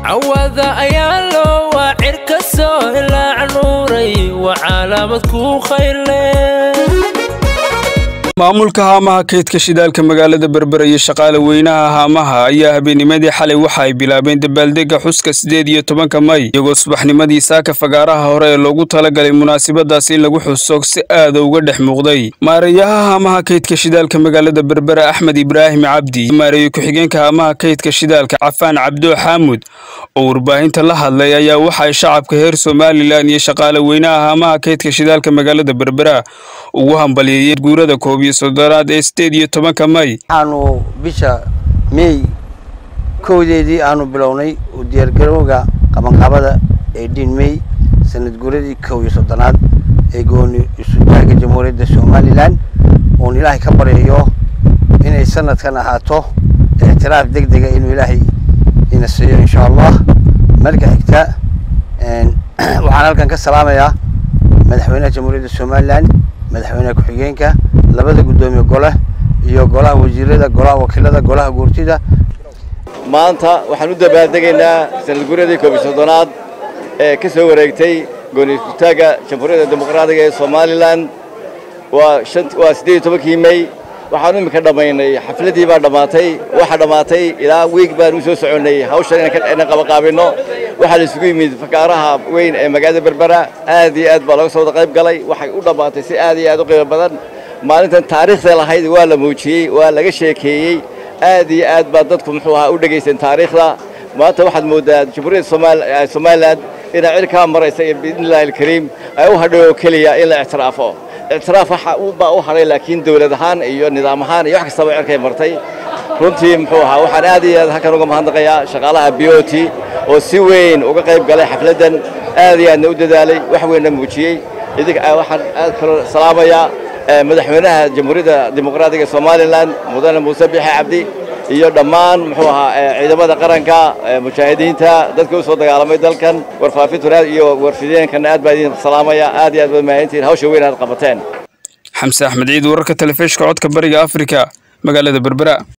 cawada ayaa loo waacir ka soo ilaac nuuray waa calaamad kuu khayrle maamulka haamaha kaydka shidaalka magaalada berbera iyo shaqaale weynaha haamaha ayaa habeennimadii xalay waxa ay bilaabeen dabaaldegga xuska siddeed iyo tobanka may iyagoo subaxnimadii saaka fagaaraha hore ee loogu talagalay munaasabadaas in lagu xuso si aada uga dhex muuqday maareeyaha haamaha kaydka shidaalka magaalada berbera axmed ibraahim cabdi maareeye ku-xigeenka haamaha kaydka shidaalka cafaan cabdo xaamud oo warbaahinta la hadlay ayaa waxa ay shacabka reer somalilan iyo shaqaale weynaha haamaha kaydka shidaalka magaalada berbera ugu hambalyeeyeen guurada koob iyo soddonaad ee sideed iyo tobanka may waxaanu bisha meey kowdeedii aanu bilownay u diyaargarowga qabanqabada ee dhiin mey sanad guuradii kow iyo soddonaad ee gooni isutaaga jamhuuriyadda somalilan uun ilaahay ka baryayo inay sanadkan ahaato ictiraaf deg dega inuu ilaahay ina siiyo insha allah marka xigta waxaan halkan ka salaamayaa madaxweynaha jamhuuriyadda somalilan madaxweynaha ku-xigeenka labada guddoomiye gole iyo golaha wasiirada golaha wakiilada golaha guurtida maanta waxaan u dabaaldegaynaa sanad guuradii koob iyo soddonaad ee ka soo wareegtay gooni isutaagga jamhuuriyadda dimuqraadiga ee somalilan waa waa siddeed iyo tobankii may waxaanu iminka dhammaynay xafladii baa dhammaatay waxaa dhammaatay ilaa wiig baan u soo soconnay hawshan inaan qabaqaabinno waxaa la isugu yimid fakaaraha weyn ee magaalada berbera aad iyo aad baa looga soo wada qayb galay waxay u dhammaatay si aad iyo aad u qiimo badan maalintan taariikhda lahayd waa la muujiyey waa laga sheekeeyey aad iyo aad baa dadku muxuu ahaa u dhegaysteen taariikhda maanta waxaad mooddaa jamhuuriyadda somalilan inay cirkaa maraysa iyo biidnillahi alkariim ay u hadhay oo keliya in la ictiraafo ictiraaf baa u hadhay laakiin dawlad ahaan iyo nidaam ahaan iyo wax kastaba cirkay martay runtii muxuu ahaa waxaan aad iyo aad halkan uga mahadnaqayaa shaqaalaha b o t oo si weyn uga qayb galay xafladdan aad iyo aadna u dadaalay wax weynna muujiyey idink waxaan aad kaloo salaamayaa madaxweynaha jamhuuriyadda dimuqraadiga somalilan mudane muuse biixi cabdi iyo dhammaan muxuu ahaa ciidamada qaranka mujaahidiinta dadka u soo dagaalamay dalkan warfaafintu iyo warfideenkana aad baa idin salaamaya aad iyo aad baad mahadintihiin hawsha weyn aad qabateen xamse axmed ciid wararka telefishka codka bariga afrika magaalada berbera